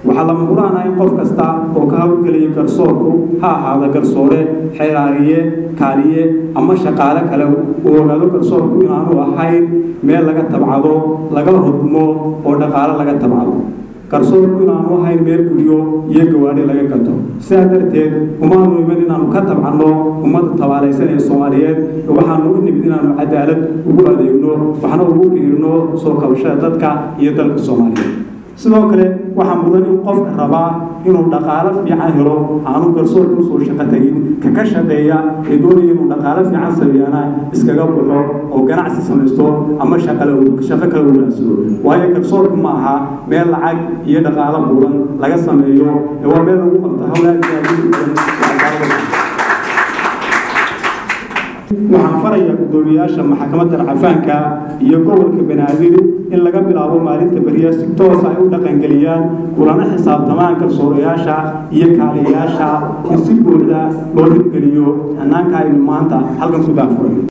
waxaa lama huraana in qof kasta oo ka hawlgelaya garsoorku ha ahaada garsoore xeeraariye kaaliye ama shaqaale kale uu ogaado garsoorku inaanu ahayn meel laga tabcado laga hodmo oo dhaqaale laga tabcado garsoorku inaanu ahayn meel guryo iyo gawaadhi laga gato sidaa darteed umaanu iman inaanu ka tabcanno ummadda tabaalaysan ee soomaaliyeed waxaanu u nimid inaanu cadaalad ugu adeegno waxna ugu biirno soo kabashada dadka iyo dalka soomaaliyeed sidoo kale waxaa mudan in qofka rabaa inuu dhaqaalo fiican helo aanu garsoorka usoo shaqo tegin kaka shaqeeya ee doonaya inuu dhaqaalo fiican sameeyana iskaga baxo oo ganacsi samaysto ama shaqo kale u raadsado waayo garsoorku ma aha meel lacag iyo dhaqaalo buuran laga sameeyo ee waa meel lagu qabto hawlaha waxaan farayaa guddoomiyaasha maxkamadda racafaanka iyo gobolka banaadir in laga bilaabo maalinta beriya si toos ay u dhaqangeliyaan kulana xisaabtamaan garsoorayaasha iyo kaaliyayaasha in si buuxda loo hirgeliyo hannaanka aynu maanta halkan ku daafuray